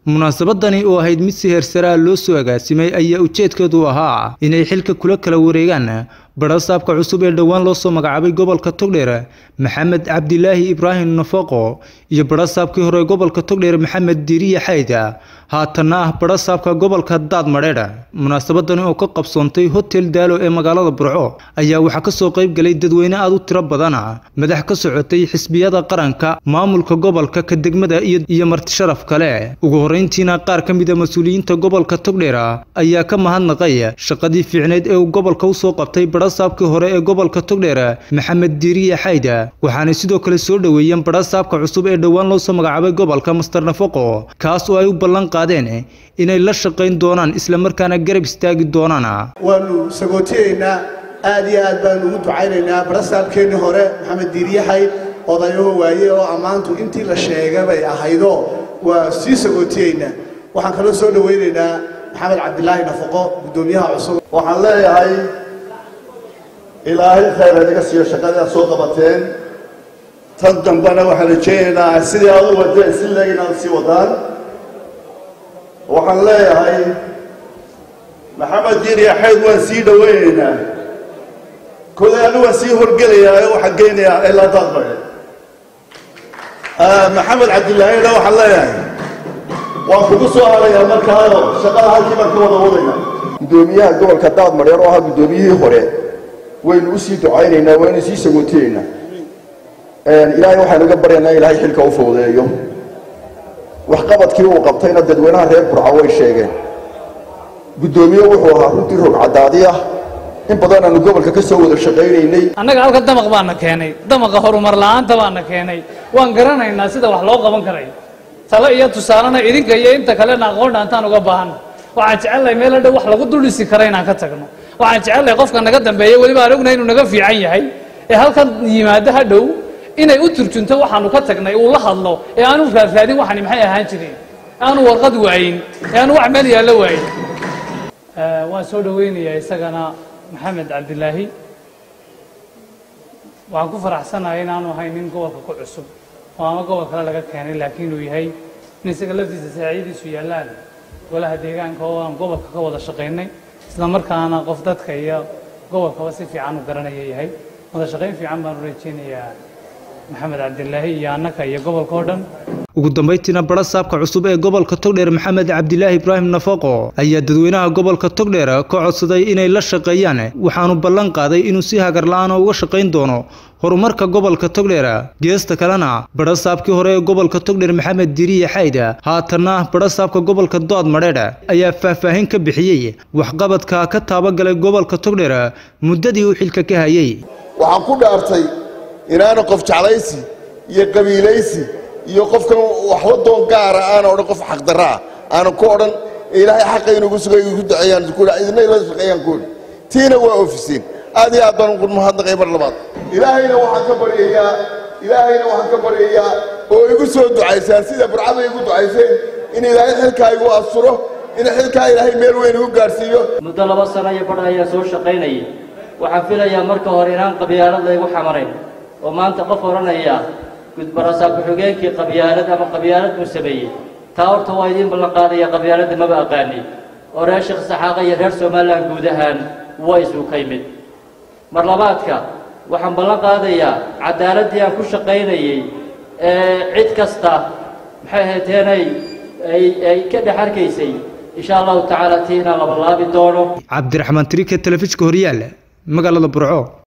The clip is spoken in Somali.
munaasabadani oo ahayd mid si heersaraa loo soo agaasimay ayaa ujeedkeedu ahaa inay xilka kula kala wareegaan badhasaabka cusub ee dhowaan loo soo magacaabay gobolka togdheer maxamed cabdilaahi ibraahim nafaqo iyo badhasaabkii hore gobolka togdheer maxamed diiriye xayda haatanna ah badhasaabka gobolka daadmadheedh munaasabadani oo ka qabsoontay hotel daalo ee magaalada burco ayaa waxaa kasoo qayb galay dadweyne aad u tiro badan madax ka socotay xisbiyada qaranka maamulka gobolka ka degmada iyo martisharaf kale ugu horeyntiina qaar ka mida mas-uuliyiinta gobolka togdheer ayaa ka mahadnaqay shaqadii fiicneyd ee uu gobolka usoo qabtay badhasaabkii hore ee gobolka togdheer maxamed diiriye xayda waxaanay sidoo kale soo dhoweeyeen badhasaabka cusub ee dhowaan loo soo magacaabay gobolka master nafaqo kaas oo ay u ballan qaadeen inay la shaqayn doonaan islamarkaana garab istaagi doonaan waanu sagootiyeynaa aad iyo aad baanu ugu ducaynaynaa badhasaabkeennii hore maxamed diiriye xayd odayaho waaye oo ammaantu intii la sheegay bay ahaydo waa sii sagootiyeynaa waxaan kaloo soo dhowaynaynaa maxamed cabdilaahi nafaqo guddoomiyaha cusub waxaan leeyahay ilaahay khayr hadiga siiyo shaqadaad soo qabateen tan dambena waxaan rajaynaynaa sidii aad u wadeen si leeg inaad sii wadaan waxaan leeyahay maxamed diiriya xayd waan sii dhowaynaynaa kolay anu waan sii horgelayaa oo waxaan geynayaa ilaa daadmare maxamed cabdilaahina waxaan leeyahay waan kugu soo harayaa markaayo shaqada halkii baan ka wada wadayna guddoomiyaha gobolka daadmareer oo ahaa guddoomiyihii hore waynu u sii ducaynaynaa waynu sii sagootiyeynaa ilaahay waxaynu uga baryaynaa ilaahay xilka u fowdeeyo waxqabadkii uu qabtayna dadweynaha reer burca way sheegeen guddoomiye wuxuu ahaa runtii rog caddaadi ah in badan aanu gobolka ka soo wada shaqaynaynay annaga halka damaq baana keenay damaqa horumar la'aanta baana keenay waan garanaynaa sida wax loo qaban karay talo iyo tusaalena idinka iyo inta kalena aqoon dhaantaan uga baahan waxaan jecelnahay meel hadhow wax lagu duldhisi kara inaan ka tagno waxaan jecelnahay qofka naga dambeeya weliba aan ognahay inuu naga fiican yahay ee halkan yimaado hadhow inay u turjunto waxaanu ka tagnay uu la hadlo ee aanu raadraadin waxani maxay ahaan jireen aanu warqad waayin ee aanu wax meel yaallo waayin waan soo dhoweynayaa isagana maxamed cabdilaahi waxaan ku faraxsanahay inaanu ahay nin gobolka ku cusub oo ama gobol kale laga keenay laakiin uu yahay in isaga laftiisa saaciidiisu yaallaan golaha deegaanka oo aan gobolka ka wada shaqaynay isla markaana qof dadka iyo gobolkaba si fiican u garanaya yahay wada shaqayn fiican baanu rajeynayaa maxamed cabdilaahi iyo annaka iyo gobolka oo dhan ugu dambayntiina badhasaabka cusub ee gobolka togdheer maxamed cabdilaahi ibraahim nafaqo ayaa dadweynaha gobolka togdheer ka codsaday inay la shaqeeyaan waxaanu ballan qaaday inuu si hagar la-aana uga shaqayn doono horumarka gobolka togdheer geesta kalena badhasaabkii hore ee gobolka togdheer maxamed diiriye xayda haatanna badhasaabka gobolka dood madheedh ayaa faahfaahin ka bixiyey waxqabadka ka taabagalay gobolka togdheer muddadii uu xilka ka hayay waxaan ku dhaartay inaana qof jeclaysi iyo qabiilaysi iyo qofkan waxba doon gaara aana odhan qof xaqdarra ah aanan ku odhan ilaahay xaqa inugu sugay igu duceeyaan ku idina ila shaqeeyaan ku idhi tiina waa ofiseen aad iyo aad baan ugu mahadnaqay mar labaad ilaahayna waxaan ka baryayaa ilaahayna waxaan ka baryayaa oo igu soo ducaysaan sida burcada igu ducayseen in ilaahay xilkaa igu asturo in xilkaa ilaahay meel weyn igu gaadhsiiyo muddo laba sano iyo badh ayaa soo shaqaynayay waxaan filayaa marka hore inaan qabyaalad laygu xamarayn oo maanta qof odhanaya gudbarasaab ku-xigeenkii qabyaalad ama qabyaalad buu sameeyey taa horta waa idiin ballan qaadaya qabyaaladda maba aqaani oo reer sheekh saxaaqa iyo reer somalilan guud ahaan waa isuu ka yimid mar labaadka waxaan ballan qaadayaa caddaaladdii aan ku shaqaynayey ee cid kasta maxay ahaydeenay ay ka dhex arkaysay insha allahu tacaala tii inaan labalaabi doono cabdiraxmaan trike telefishka horyaal magaalada burco